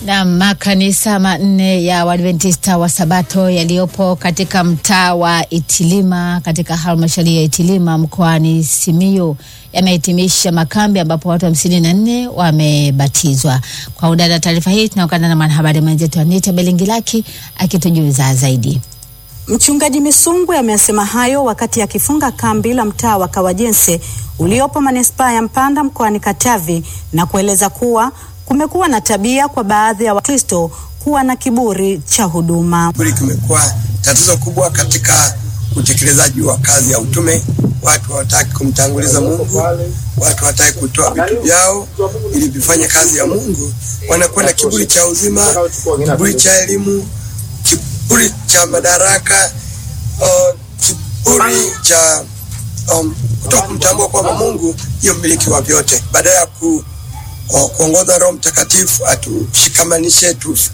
Na makanisa manne ya Waadventista wa Sabato yaliyopo katika mtaa wa Itilima katika halmashauri ya Itilima mkoani Simiyu yamehitimisha makambi ambapo watu hamsini na nne wamebatizwa. Kwa undani wa taarifa hii tunaungana na mwanahabari mwenzetu Anita Belingilaki akitujuza zaidi. Mchungaji Misungwi amesema hayo wakati akifunga kambi la mtaa wa Kawajense uliopo manispaa ya Mpanda mkoani Katavi na kueleza kuwa kumekuwa na tabia kwa baadhi ya Wakristo kuwa na kiburi cha huduma. Kiburi kimekuwa tatizo kubwa katika utekelezaji wa kazi ya utume. Watu hawataki kumtanguliza Mungu, watu hawataki kutoa vitu vyao ili vifanye kazi ya Mungu. Wanakuwa na kiburi cha uzima, kiburi cha elimu, kiburi cha madaraka, uh, kiburi cha um, kutoka kumtambua kwamba Mungu ndiyo mmiliki wa vyote, badala ya ku kuongoza Roho Mtakatifu atushikamanishe,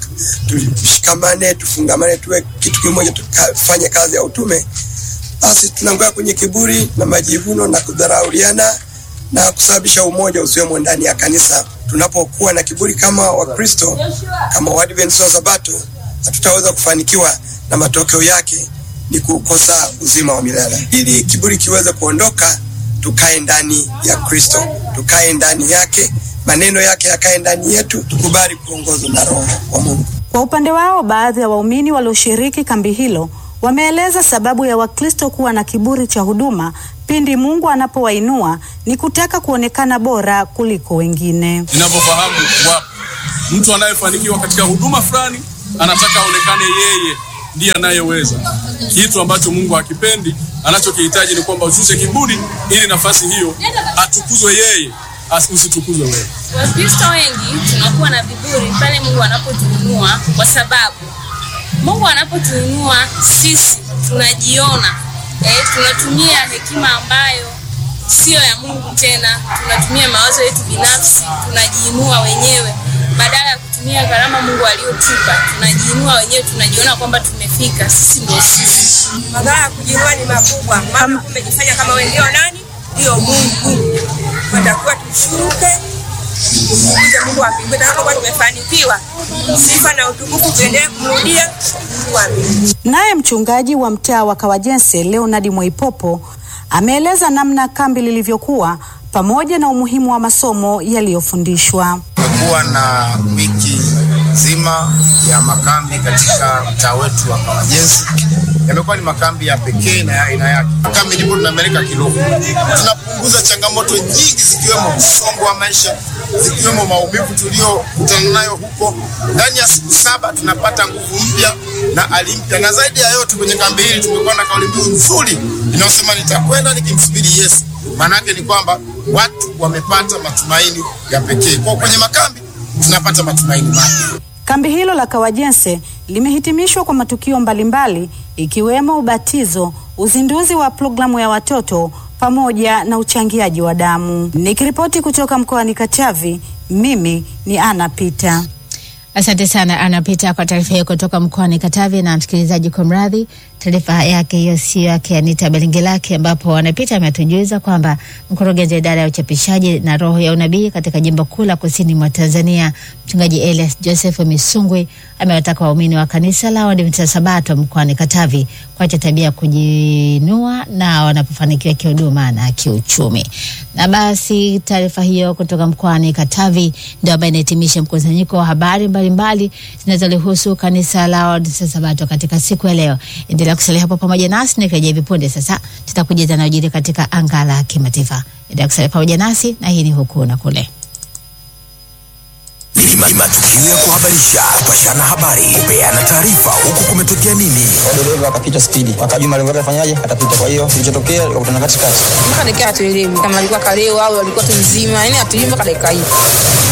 tushikamane, tufungamane, tuwe kitu kimoja, tufanye kazi ya utume. Basi tunaanguka kwenye kiburi na majivuno na kudharauliana na kusababisha umoja usiwemo ndani ya kanisa. Tunapokuwa na kiburi kama Wakristo, kama Waadventista wa Sabato, hatutaweza kufanikiwa na matokeo yake ni kukosa uzima wa milele. Ili kiburi kiweze kuondoka, tukae ndani ya Kristo, tukae ndani yake maneno yake yakae ndani yetu, tukubali kuongozwa na Roho wa Mungu. Kwa upande wao, baadhi ya waumini walioshiriki kambi hilo wameeleza sababu ya Wakristo kuwa na kiburi cha huduma pindi Mungu anapowainua ni kutaka kuonekana bora kuliko wengine. Ninavyofahamu wapo mtu anayefanikiwa katika huduma fulani anataka aonekane yeye ndiye anayeweza, kitu ambacho Mungu hakipendi. Anachokihitaji ni kwamba ushushe kiburi ili nafasi hiyo atukuzwe yeye usitukuzwe wewe. Wakristo wengi tunakuwa na viburi pale Mungu anapotuinua, kwa sababu Mungu anapotuinua sisi tunajiona eh, tunatumia hekima ambayo sio ya Mungu tena, tunatumia mawazo yetu binafsi, tunajiinua wenyewe badala ya kutumia gharama Mungu aliyotupa. Tunajiinua wenyewe, tunajiona kwamba tumefika, sisi ndio sisi. Madhara ya kujiinua ni makubwa, maana umejifanya kama wewe ndio nani, ndio Mungu watakuwa tushuke tumuulize Mungu wa mbinguni, na kama tumefanikiwa, sifa na utukufu tuendelee kumrudia Mungu wa mbinguni. Naye mchungaji wa mtaa wa Kawajense Leonard Mwaipopo ameeleza namna kambi lilivyokuwa pamoja na umuhimu wa masomo yaliyofundishwa. Tumekuwa na wiki nzima ya makambi katika mtaa wetu wa Kawajense. Yamekuwa ni makambi ya pekee na ya aina yake. Makambi ndipo tunapeleka kiroho, tunapunguza changamoto nyingi zikiwemo msongo wa maisha, zikiwemo maumivu tuliyokutana nayo huko. Ndani ya siku saba tunapata nguvu mpya na ali mpya, na zaidi ya yote kwenye kambi hili tumekuwa na kauli mbiu nzuri inayosema nitakwenda nikimsubiri Yesu. Maana yake ni kwamba watu wamepata matumaini ya pekee. Kwa kwenye makambi tunapata matumaini mapya. Kambi hilo la Kawajense limehitimishwa kwa matukio mbalimbali ikiwemo ubatizo, uzinduzi wa programu ya watoto pamoja na uchangiaji wa damu. Nikiripoti kutoka mkoani Katavi, mimi ni Ana Pita. Asante sana anapita kwa taarifa hiyo kutoka mkoani Katavi. Na msikilizaji, kwa mradhi, taarifa yake hiyo sio yake Anita Belingilaki, ambapo anapita ametujuza kwamba mkurugenzi wa idara ya uchapishaji na roho ya unabii katika jimbo kuu la kusini mwa Tanzania, mchungaji Elias Joseph Misungwi amewataka waumini wa kanisa la Waadventista Sabato mkoani Katavi kuacha tabia ya kujinua na wanapofanikiwa kihuduma na kiuchumi. Na basi taarifa hiyo kutoka mkoani Katavi ndio ambayo inahitimisha mkusanyiko wa habari mbalimbali zinazolihusu kanisa la Waadventista Sabato katika siku ya leo. Endelea kusalia hapo pamoja nasi, nikirejea hivi punde sasa tutakuja yanayojiri katika anga la kimataifa. Endelea kusalia pamoja nasi, na hii ni huku na kule ni matukio ya kuhabarisha, kupashana habari, kupeana taarifa, huku kumetokea nini. dereva akapita spidi, akajua malengo yake afanyaje, atapita. Kwa hiyo kilichotokea likakutana katikati, mpaka dakika hatuelewi kama alikuwa kaleo au alikuwa tu mzima, yani hatuelewi mpaka dakika hii.